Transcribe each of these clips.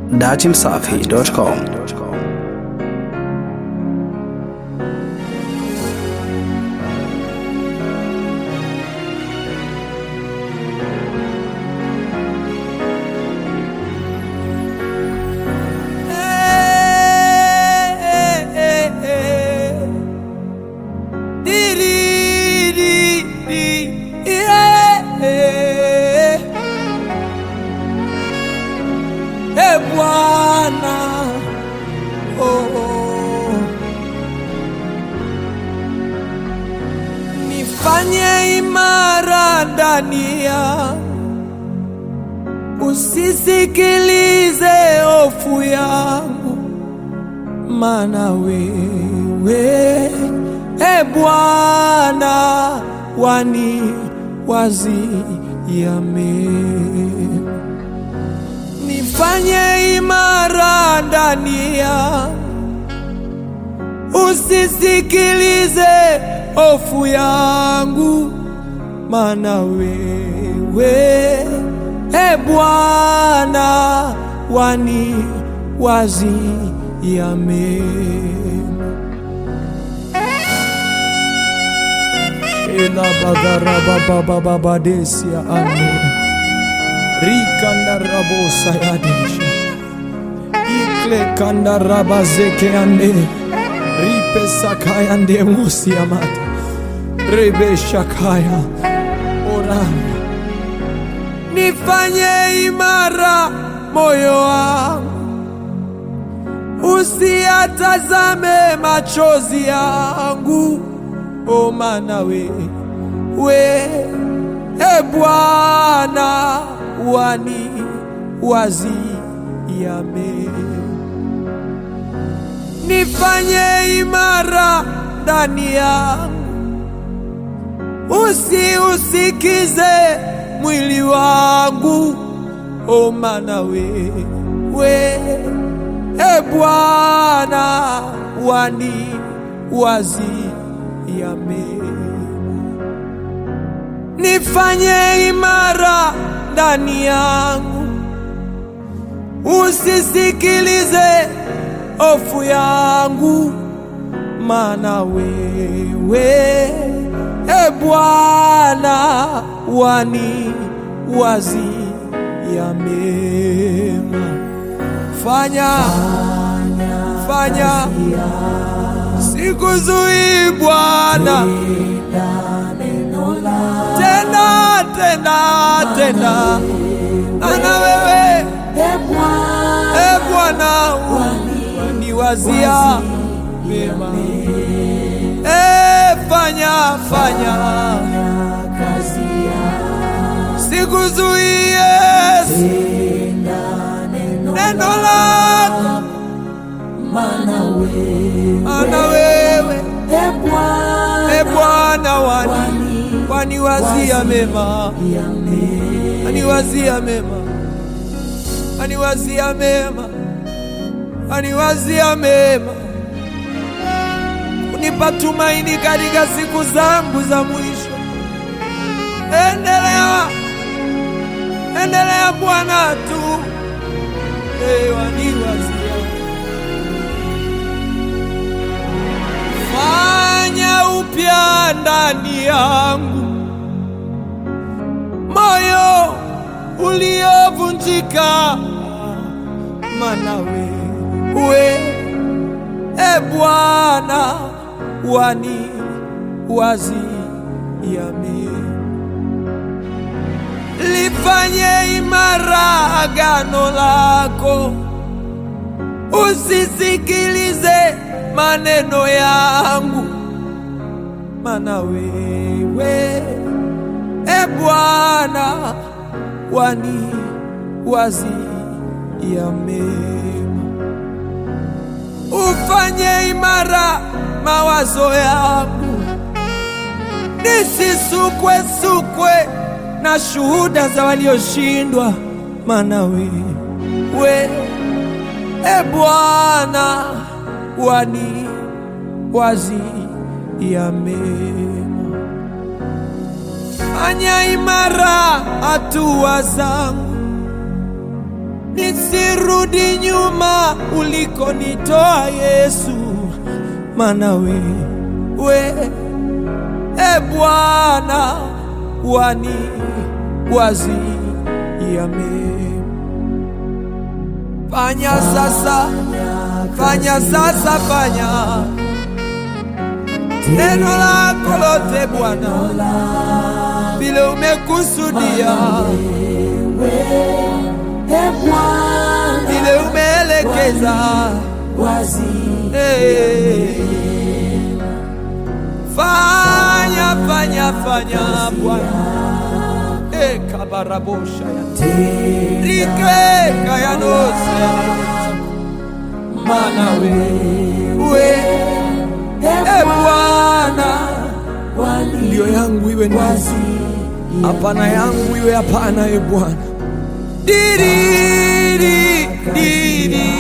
datimsafi.com. E Bwana, oh, oh. nifanye imara ndani ya usisikilize hofu yangu, maana wewe e Bwana wani waziame nifanye imara ndani ya usisikilize hofu yangu, maana wewe e Bwana wani waziame ela bagarababababadesia ame rikandarabosa yadesha ikle kandarabazeke ande ripesakaya mosiamata rebeshakaya orana nifanye imara moyo wangu usiatazame machozi yangu o mana we we e Bwana wani waziame nifanye imara ndani yangu usiusikize mwili wangu o mana we we e Bwana wani waziame nifanye imara ndani yangu, usisikilize hofu yangu, maana wewe e Bwana wani waziya mema. Fanya, fanya, sikuzuii Bwana tena tena tena, ana wewe e Bwana waniwazia mema, e fanya fanya sikuzuie neno lako, ana wewe e Bwana wani waniwazia mema, aniwazia mema, aniwazia mema, aniwazia mema, kunipa tumaini katika siku zangu za mwisho. Endelea, endelea Bwana tu, hey, waniwazia fanya upya ndani yangu moyo uliovunjika, mana wewe e Bwana wani waziame, lifanye imara agano lako, usisikilize maneno yangu, mana wewe e Bwana wani waziya mema, ufanye imara mawazo yangu, nisisukwe sukwe na shuhuda za walioshindwa, mana wewe e Bwana wani waziya mema fanya imara hatua zangu, nisirudi nyuma ulikonitoa Yesu, mana we, we e Bwana wani waziame. Fanya sasa, fanya sasa, fanya neno lako lote Bwana, vile umekusudia, vile umeelekeza Eh. Fanya, fanya, fanya Bwana Eh, kabarabosha ya rike kayanose mana we we e Bwana ndio yangu iwe ndio hapana yangu iwe hapana e Bwana diriri diri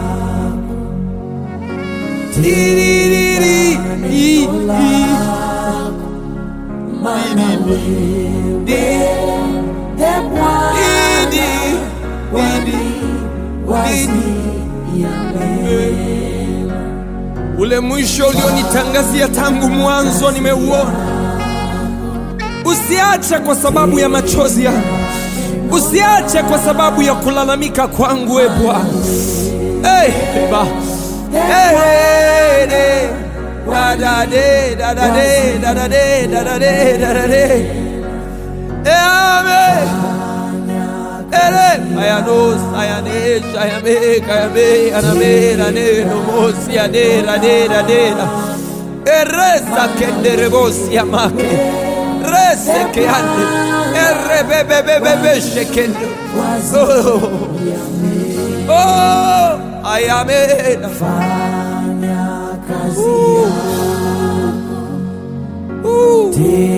diriri i i Ule mwisho ulionitangazia tangu mwanzo nimeuona. Usiache kwa sababu ya machozi yangu, usiache kwa sababu ya kulalamika kwangu, e Bwana. Hey, ba. Hey, hey, hey. Da, da, de, da, da, de, da, da, de, da, da, de, da, da, de. Eh, amen. Ere, ayanos, ayanesh, ayame, kayame, aname, rane, nomos, yade, rade, rade, ra. Eresa kendere bosi amake. Rese ke ande. Erre be be be be be shekendo. Oh, oh, ayame. Uh,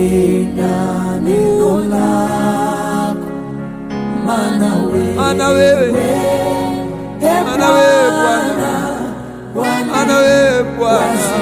ana wewe, ana wewe Bwana, ana wewe Bwana.